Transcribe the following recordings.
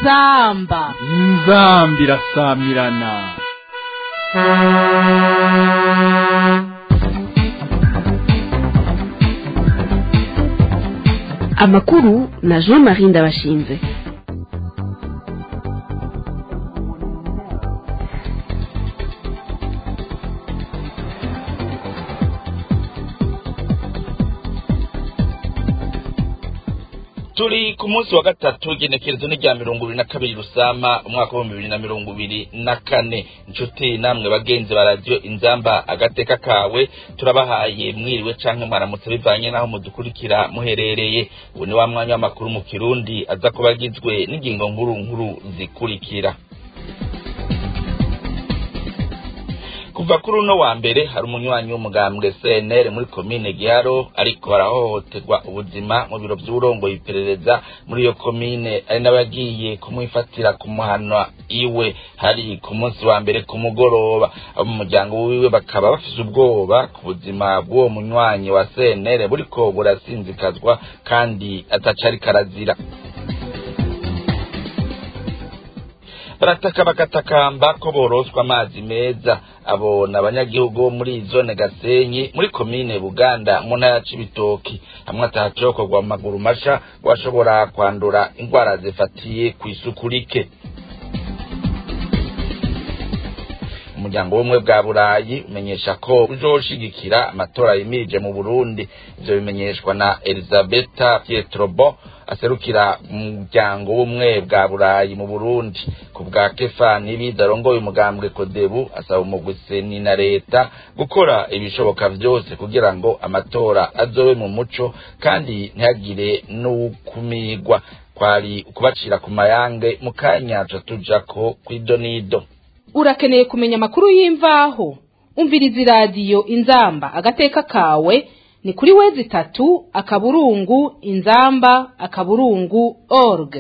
inzamba inzambi irasamirana amakuru na jean marie ndabashinze turi ku munsi wa gatatu igenekerezo ni rya mirongo ibiri na kabiri rusama umwaka w'ibihumbi bibiri na mirongo ibiri na kane inshuti namwe bagenzi ba radiyo inzamba agateka kawe turabahaye mwiriwe canke mwaramutse bivanye n'aho mudukurikira muherereye ubu ni wa mwanya w'amakuru mu kirundi aza kuba agizwe n'ingingo nkuru nkuru zikurikira kuva kuri uno wa mbere hari umunywanyi w'umugambwe CNL muri komine Giharo ariko arahohoterwa ubuzima mu biro vy'urongoye iperereza muri iyo komine ari n'abagiye kumwifatira kumuhanwa iwe hari ku munsi wa mbere ku mugoroba abo mu muryango wiwe bakaba bafise ubwoba ku buzima bw'uwo munywanyi wa CNL buriko burasinzikazwa kandi atacari karazira barataka bagatakamba ko boroswa amazi meza abo ni abanyagihugu bo muri zone gasenyi muri komine buganda mu ntara ya cibitoki hamwe atahacokorwa mu maguru masha washobora kwandura indwara zifatiye ku isuku rike umuryango w'ubumwe bwa burayi umenyesha ko uzoshigikira amatora yimirije mu burundi ivyo bimenyeshwa na elizabeta pietrobo aserukira umuryango w'ubumwe bwa burayi mu burundi ku bwa kefa nibiza arongoye umugambwe kodebu asaba umugwiseni na leta gukora ibishoboka vyose kugira ngo amatora azobe mu muco kandi ntihagire n'ukumirwa kwari ukubacira ku mayange mu kanya tujako kw'idonido urakeneye kumenya amakuru y'imvaho umviriza iradiyo inzamba agateka kawe ni kuri wezi itatu akaburungu inzamba akaburungu org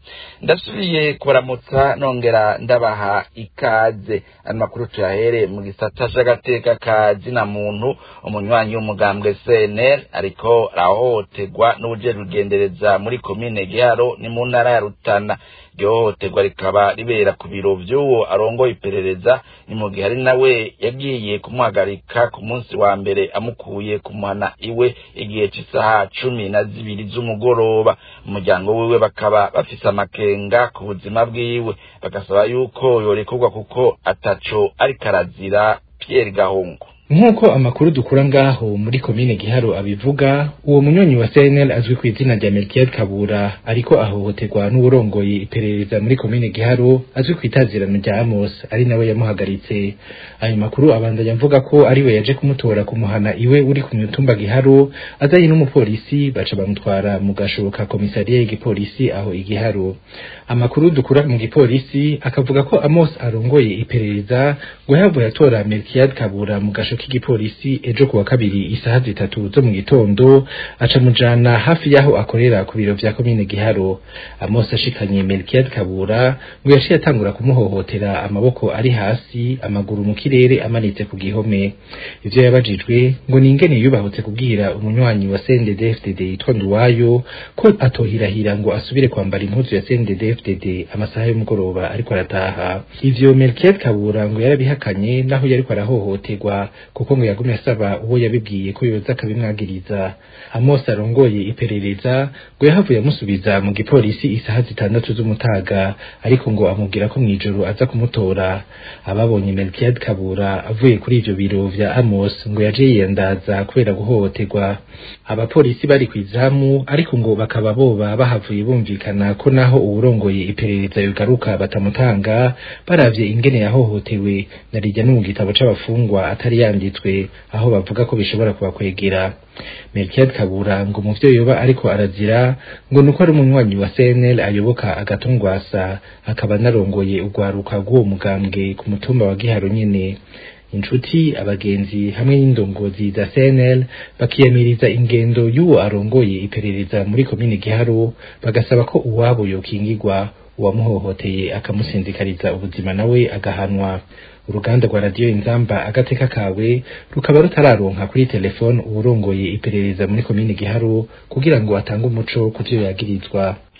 ndasubiye kuramutsa nongera ndabaha ikaze amakuru tuyahere mu gisata c'agateka ka zina muntu umunywanyi w'umugambwe CNL ariko arahohoterwa n'ubujejwe ugendereza muri komine Giharo ni mu ntara ya Rutana iryo hohoterwa rikaba ribera ku biro vy'uwo arongoye iperereza ni mu gihe ari nawe yagiye kumuhagarika ku munsi wa mbere amukuye kumuhana iwe igihe c'isaha cumi na zibiri z'umugoroba umuryango wiwe bakaba bafise amakenga ku buzima bwiwe bagasaba yuko yorekurwa kuko ataco ariko arazira Pierre Gahungu nk'uko amakuru dukura ngaho muri komine giharo abivuga uwo munyonyi wa CNL azwi ku izina rya Melchior Kabura ariko ahohoterwa n'uburongoye iperereza muri komine giharo azwi ku itazirano rya Amos ari nawe yamuhagaritse ayo makuru abandanya avuga ko ari we yaje kumutora kumuhana iwe uri ku mutumba giharo azanye n'umupolisi baca bamutwara mu gashoboka komisariya y'igipolisi aho igiharo amakuru dukura mu gipolisi akavuga ko Amos arongoye iperereza ngo yavuye atora Melchior Kabura mu gasho k'igipolisi ejo kuwa kabiri isaha zitatu zo mu gitondo aca mujana hafi yaho akorera ku biro vya komine Giharo Amos ashikanye Melchior Kabura ngo yaciye atangura kumuhohotera amaboko ari hasi amaguru mu kirere amanitse ku gihome ivyo yabajijwe ngo ni ingene yubahutse kubwira umunywanyi wa CNDD-FDD yitwa Nduwayo ko atohirahira ngo asubire kwambara impuzu ya CNDD-FDD amasaha y'umugoroba ariko arataha ivyo Melchior Kabura ngo yarabihakanye naho yariko arahohoterwa kuko ngo yagumye asaba uwo yabibwiye ko yoza akabimwagiriza Amos arongoye iperereza ngo yahavuye amusubiza mu gipolisi isaha zitandatu z'umutaga ariko ngo amubwira ko mw'ijoro aza kumutora ababonye Melchior Kabura avuye kuri ivyo biro vya Amos ngo yaje yiyandaza kubera guhohoterwa abapolisi bari kwizamu ariko ngo bakaba boba bahavuye bumvikana ko naho uwurongoye iperereza yogaruka batamutanga baravye ingene yahohotewe narijya no mu gitabo c'abafungwa atari yanditswe aho bavuga ko bishobora kubakwegera Melchior Kabura ngo mu vyo yoba ariko arazira ngo nuko ari umunywanyi wa CNL ayoboka agatungwasa akaba narongoye urwaruka rw'uwo mugambwe ku mutumba wa Giharo nyene inshuti abagenzi hamwe n'indongozi za CNL bakiyamiriza ingendo y'uwo arongoye iperereza muri komine Giharo bagasaba ko uwabo yokingirwa uwamuhohoteye akamusinzikariza ubuzima nawe agahanwa uruganda rwa radiyo inzamba agateka kawe rukaba rutararonka kuri telefone uwurongoye iperereza muri komine giharo kugira ngo atange umuco ku vyo yagirizwa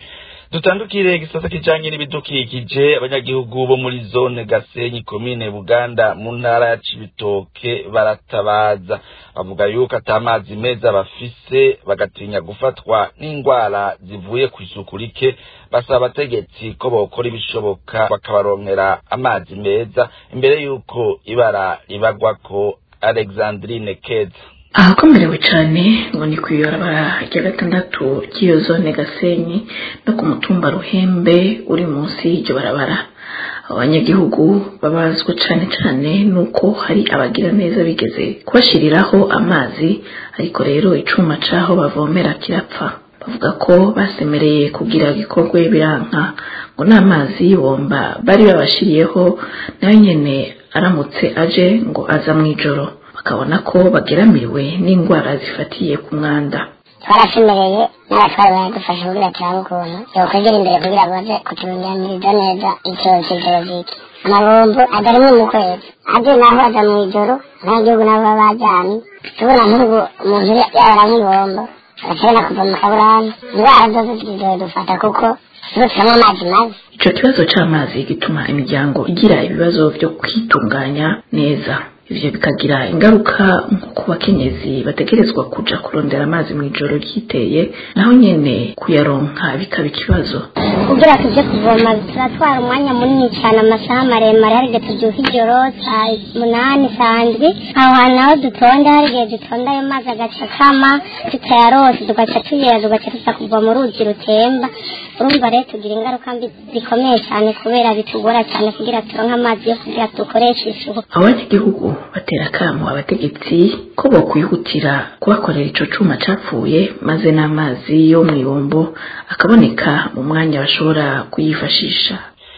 dutandukire igisata kijanye n'ibidukikije abanyagihugu bo muri zone gasenyi komine buganda mu ntara ya cibitoke baratabaza bavuga yuko ata mazi meza bafise bagatinya gufatwa n'indwara zivuye ku isuku rike basaba abategetsi ko bokora ibishoboka bakabaronkera amazi meza imbere y'uko ibara ribagwako alexandrine keza ahakomerewe cyane ngo ni ku ibarabara rya gatandatu ry'iyo zone gasenyi no ku mutumba ruhembe uri munsi y'iryo barabara abanyagihugu babazwa cyane cyane nuko hari abagira neza bigeze kubashiriraho amazi ariko rero icuma c'aho bavomera kirapfa bavuga ko basemereye kugira gikorwe biranka ngo n'amazi y'ibomba bari babashiriyeho nayo nyene aramutse aje ngo aza mw'ijoro bakabona ko bageramiwe n'indwara zifatiye ku mwanda twarasemereye n'abatwari baradufasha kugira turabe ukuntu yokwegera imbere kugira ngo baze kuturunganiriza neza icyo kigeroziki amabombo agarimo mu kwezi aje naho aza mu ijoro abanyagihugu nabo baba bajyanye tubona nk'ubu umuntu yabara nk'ibombo agashobora kuva mu kaburani indwara zose zizodufata kuko tuba turanywa amazi mabi ico kibazo c'amazi gituma imiryango igira ibibazo vyo kwitunganya neza ivyo bikagira ingaruka nko ku bakenyezi bategerezwa kuja kurondera amazi mw'ijoro ryiteye naho nyene kuyaronka bikaba ikibazo kugira tuje kuvoma turatwara umwanya munini cyane amasaha maremare hari igihe tubyuka ijoro saa munani saa ndwi aho hantu naho dutonda hari igihe dutonda ayo mazi agaca akama tutayarose tugaca tuyera tugaca tuza kuva mu ruzi rutemba urumva rero tugira ingaruka mbi zikomeye cyane kubera bitugora cyane kugira turonke amazi yo kugira dukoreshe isuku abanyagihugu batera akamo abategetsi ko bokwihutira kubakorera ico cuma capfuye maze n'amazi yo mw'ibombo akaboneka mu mwanya bashobora kuyifashisha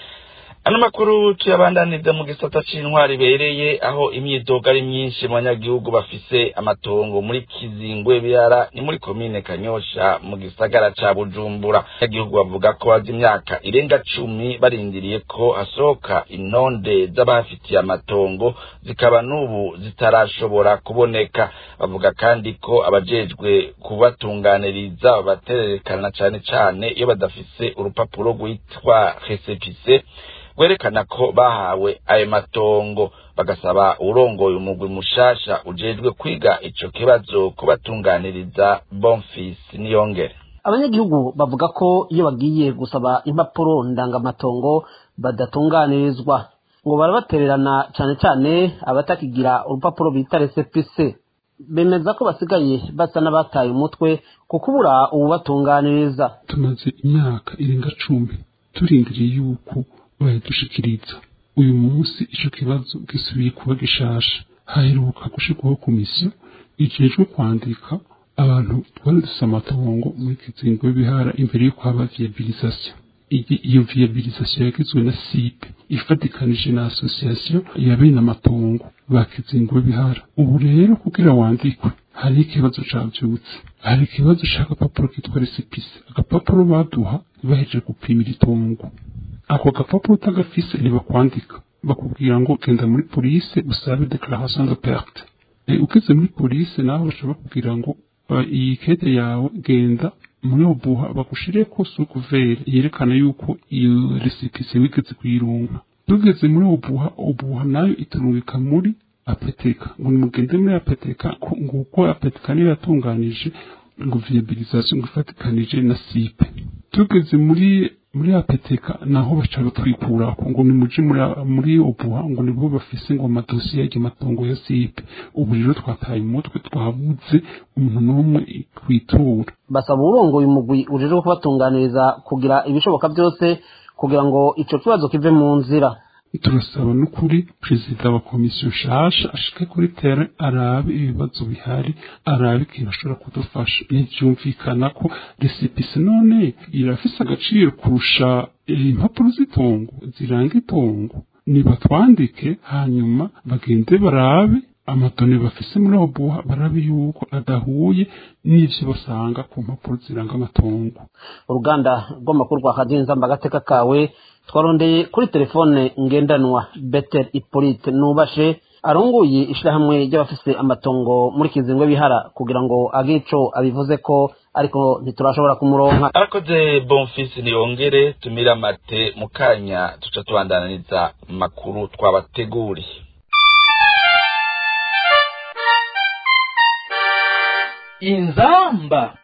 ano makuru tuyabandaniza mu gisata c'intwari ibereye aho imyidogo ari myinshi mu banyagihugu bafise amatongo muri kizingwe birara ni muri komine kanyosha mu gisagara ca bujumbura abanyagihugu bavuga ko bazi imyaka irenga cumi barindiriye ko hasohoka intonde z'abahafitiye amatongo zikaba n'ubu zitarashobora kuboneka bavuga kandi ko abajejwe kubatunganiriza batererekana cane cane iyo badafise urupapuro rwitwa resepise rwerekana ko bahawe ayo matongo bagasaba urongoye umugwi mushasha ujejwe kwiga ico kibazo kubatunganiriza bonfisi niyongere abanyagihugu bavuga ko iyo bagiye gusaba impapuro ndangamatongo badatunganirizwa ngo barabatererana cane cane abatakigira urupapuro bita resepise bemeza ko basigaye basa n'abataye umutwe ku kubura ububatunganiriza tumaze imyaka irenga cumi turindiriye yuko bayadushikiriza uyu munsi ico kibazo gisubiye kuba gishasha haheruka gushirwaho komisiyo ijejwe kwandika abantu twari dufise amatongo muri kizingo y'ibihara imbere yuko haba viabilisation iyo viabilisation yagizwe na sipe ifatikanije na association ya bene amatongo ba kizingo y'ibihara ubu rero kugira wandikwe hari ikibazo cavyutse hari ikibazo c'agapapuro kitwa resipise agapapuro baduha bahejeje gupimira itongo ako gapapuro utagafise ntibakwandika bakubwira ngo genda muri polise usabe declaration de perte e, ugeze muri polise naho bashobora bakubwira ngo uh, iyi kete yawe genda muri obuha bagushireko sukuvere yerekana yuko iyo resipise wigeze kuyirunga tugeze muri obuha obuha nayo iturungika muri apeteka ngo nimugende muri apeteka nguko apeteka niyo yatunganije ngo viabilisation ngo ifatikanije na sipe tugeze muri muri apeteka naho baca batwikura ngo ni muje muri muri obuha ngo nibo bafise ngo amadosiye y'ayo matongo ya sipe ubu rero twataye umutwe twabuze umuntu n'umwe twitura basaba urongoye umugwi ujejwe kubatunganiriza kugira ibishoboka byose kugira ngo ico kibazo kive mu nzira turasaba n'ukuri perezida wa komisiyo nshasha ashike kuri tere arabe ibibazo bihari arabe ikintu ashobora kudufasha ntibyumvikana ko resipisi none irafise agaciro kurusha impapuro z'itongo ziranga itongo nibatwandike hanyuma bagende barabe amadoni bafise muri obuha barabe yuko adahuye n'ivyo basanga ku mpapuro ziranga amatongo uruganda rw'amakuru rwa kadinzamba agateka kawe twarondeye kuri telefone ngendanwa betel ipolite nubashe arongoye ishirahamwe ry'abafise amatongo muri kizingwe bihara kugira ngo agire ico abivuze ko ariko ntiturashobora kumuronka arakoze bonfisi niyongere tumire amate mu kanya tuca tubandaniriza makuru twabateguriye inzamba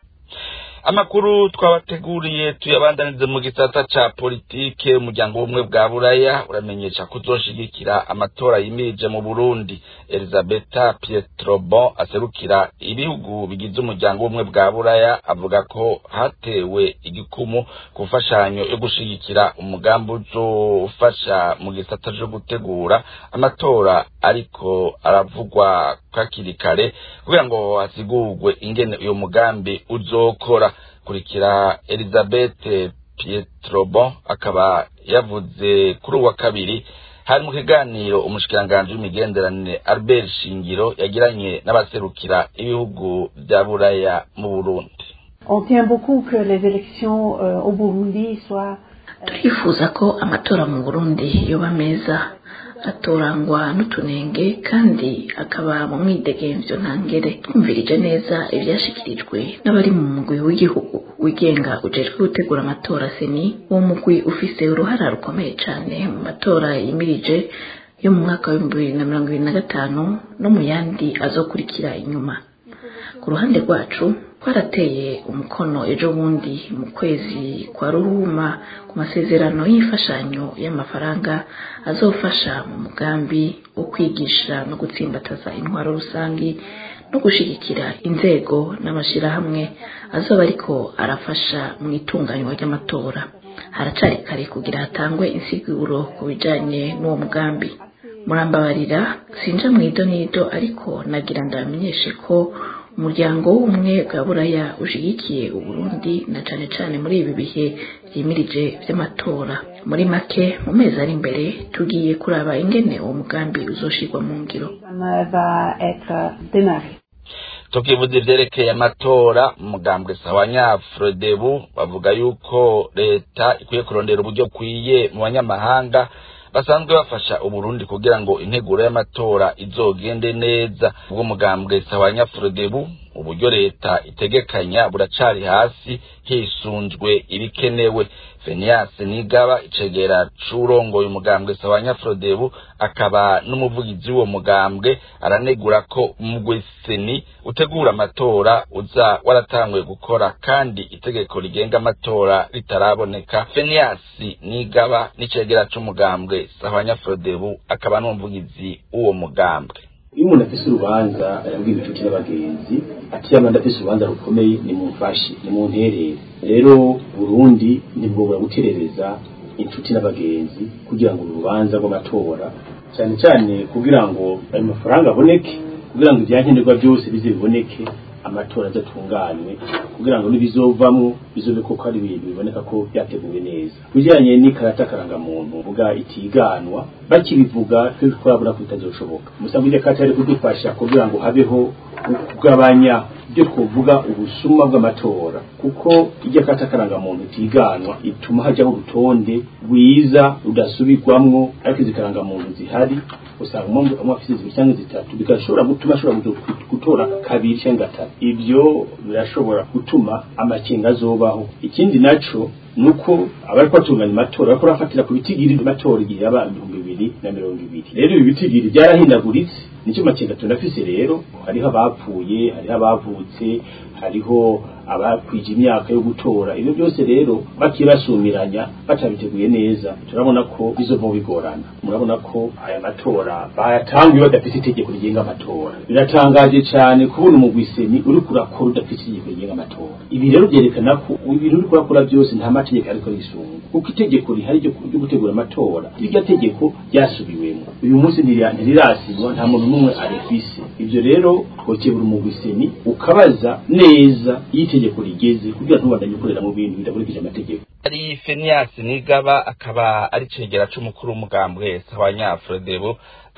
amakuru twabateguriye tuyabandanirize mu gisata ca politike umuryango w'ubumwe bwa buraya uramenyesha ko uzoshigikira amatora yimirije mu burundi elizabeta pietrobon aserukira ibihugu bigize umuryango w'ubumwe bwa buraya avuga ko hatewe igikumu ku mfashanyo yo gushigikira umugambi uzofasha mu gisata co gutegura amatora ariko aravugwa kakiri kare kugira ngo hasigurwe ingene uyo mugambi uzokora kurikira elizabeth pietrobon akaba yavuze kuri uwa kabiri hari mu kiganiro umushikiranganji w'imigenderanire albert shingiro yagiranye n'abaserukira ibihugu vya buraya mu burundi On tient beaucoup que les élections euh, au Burundi soient turifuza ko amatora mu burundi yoba meza atorangwa n'utunenge kandi akaba mu mwidegemvyo ntangere twumvirije neza ivyashikirijwe n'abari mu mugwi w'igihugu wigenga ujejwe gutegura amatora seni uwo mugwi ufise uruhara rukomeye cane mu matora yimirije yo mu mwaka w'ibihumbi bibiri na mirongo ibiri na gatanu no mu yandi azokurikira inyuma ku ruhande rwacu twarateye umukono ejo bundi mu kwezi kwa ruhuma ku masezerano y'imfashanyo y'amafaranga azofasha mu mugambi wo kwigisha no gutsimbataza intwaro rusangi no gushigikira inzego n'amashirahamwe azoba ariko arafasha mu itunganywa ry'amatora haracari kare kugira hatangwe insiguro ku bijanye n'uwo mugambi murambabarira sinja mu idonido ariko nagira ndamenyeshe ko umuryango w'ubumwe bwa buraya ushigikiye uburundi na cane cane muri ibi bihe vyimirije vy'amatora muri make mu mezi ari imbere tugiye kuraba ingene uwo mugambi uzoshirwa mu ngiro euh, va être démarrée. tukivuza ivyerekeye amatora umugambwe sawanya frodebu bavuga yuko leta ikwiye kurondera uburyo bukwiye mu banyamahanga basanzwe bafasha uburundi kugira ngo integuro y'amatora izogende neza ubwo mugambwe sawanya frodebu uburyo leta itegekanya buracari hasi hisunzwe ibikenewe fenias nigaba icegera c'urongoye umugambwe sawanya frodebu akaba n'umuvugizi w'uwo mugambwe aranegura ko umugwi seni utegura amatora uza waratanguye gukora kandi itegeko rigenga amatora ritaraboneka fenias nigaba n'icegera c'umugambwe sawanya frodebu akaba n'umuvugizi w'uwo mugambwe iyo umuntu afise urubanza arabwira inshuti n'abagenzi ati yaba ndafise urubanza rukomeye nimumfashe nimunterere rero burundi ntibwobura guterereza inshuti n'abagenzi kugira ngo urubanza rw'amatora cyane cyane kugira ngo ayo mafaranga aboneke kugira ngo ibyankenerwa byose bize biboneke amatora adatunganywe kugira ngo n'ibizovamwo bizobe koko ari ibintu biboneka ko byateguwe neza kujyanye n'ikarata karangamuntu vuga itiganwa bakibivuga twe twabura ko bitazoshoboka musanzwe iryo karata yari kudufasha kugira ngo habeho kugabanya ibyo twovuga ubusuma bw'amatora kuko iryo karata karangamuntu itiganwa ituma hajyaho urutonde rwiza rudasubirwamwo ariko izi karangamuntu zihari usanga umwe umwe afite zibiri cyangwa zitatu bigashobora gutuma ashobora gutora kabiri cyangwa gatatu ibyo birashobora gutuma amakenga azobaho ikindi naco nuko abari kwatunganya amatora bariko barafatira ku bitigiri amatora igihe yaba ibihumbi bibiri na mirongo ibiri rero ibi bitigiri byarahindaguritse nicyo makenga tunafise rero hariho abapfuye hariho abavutse hariho abakwije imyaka yo gutora ibyo byose rero bakibasumiranya batabiteguye neza turabona ko bizova bigorana murabona ko aya matora bayatanguye badafite itegeko rigenga amatora biratangaje cyane kubona umugwiseni uri kurakora udafite itegeko rigenga amatora ibi rero byerekana ko ibintu uri kurakora byose nta mategeko ariko risunga kuko itegeko rihari ryo gutegura amatora iryo tegeko ryasubiwemo uyu munsi ntirirasinywa nta muntu n'umwe arifise ibyo rero twokebura umugwiseni ukabaza neza iyo itegeko rigeze kugira ntubandanye ukorera mu bintu bidakurikije amategeko ari fenias nigaba akaba ari cegera c'umukuru w'umugambwe sawanya frodebu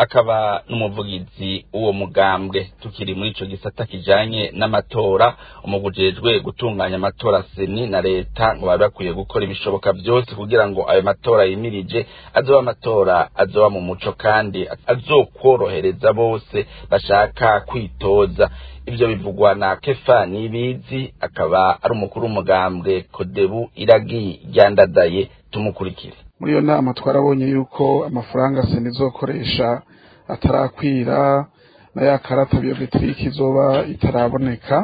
akaba n'umuvugizi w'uwo mugambwe tukiri muri ico gisata kijanye n'amatora umugujejwe gutunganya amatora seni na leta ngo bari bakwiye gukora ibishoboka byose kugira ngo ayo matora yimirije azoba amatora azoba mu muco kandi azokworohereza bose bashaka kwitoza ibyo bivugwa na kefa nibizi akaba ari umukuru w'umugambwe kodebu iragi ryandadaye tumukurikire muri iyo nama twarabonye yuko amafaranga sena izokoresha atarakwira na ya karata biyometirike izoba itaraboneka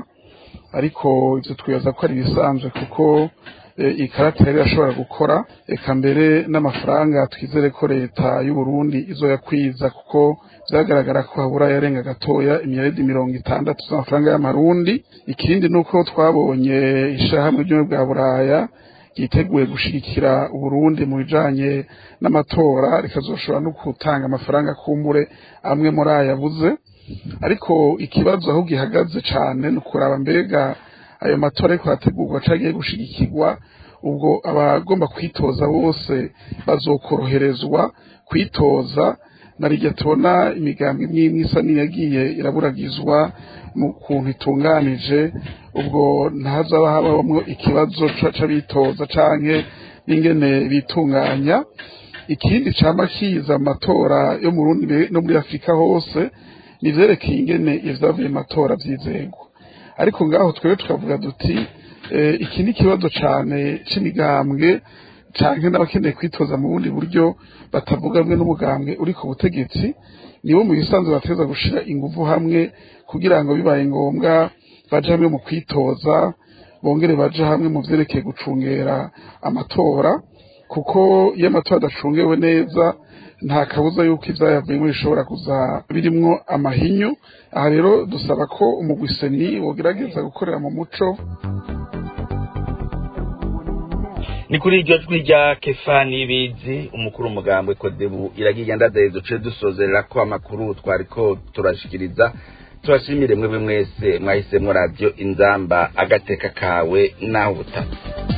ariko ibyo twibaza ko ari ibisanzwe kuko iyi karata yari irashobora gukora reka mbere n'amafaranga twizere ko leta y'u Burundi izoyakwiza kuko byagaragara ko habura yarenga gatoya imyeredi mirongo itandatu z'amafaranga y'amarundi ikindi ni uko twabonye ishyirahamwe ry'ubumwe bwa buraya ryiteguye gushigikira uburundi mu bijanye n'amatora rikazoshobora no gutanga amafaranga kumbure amwe muri aya yabuze ariko ikibazo aho gihagaze cane ni ukuraba mbega ayo matora ariko arategurwa cagiye gushigikirwa ubwo abagomba kwitoza bose bazokoroherezwa kwitoza narirya tubona imigambi imwe imwe isa n'iyagiye iraburagizwa mu kuntu itunganije ubwo ntazaba habamwo ikibazo c'abitoza canke n'ingene bitunganya ikindi cama kiza amatora yo mu Burundi no muri Afurika hose nivyerekeye ingene ivyavuye matora vyizegwa ariko ngaho twebwe tukavuga duti iki ni ikibazo cane c'imigambwe canke n'abakeneye kwitoza mu bundi buryo batavuga hamwe n'umugambwe uri ku butegetsi nibo mu bisanzwe bateza gushira ingufu hamwe kugira ngo bibaye ngombwa baje hamwe mu kwitoza bongere baje hamwe mu vyerekeye gucungera amatora kuko iyo amatora adacungewe neza nta kabuza yuko ivyayavuyemo bishobora kuza birimwo amahinyu aha rero dusaba ko umugwiseni wogerageza gukorera mu muco ni kuri iryo jwi rya kefani bizi umukuru umugambwe kodebu iragiye ndadaye duce dusozerera ko amakuru twariko turashikiriza turashimire mwebwe mwese mwahisemwo radiyo inzamba agateka kawe naho ubutaka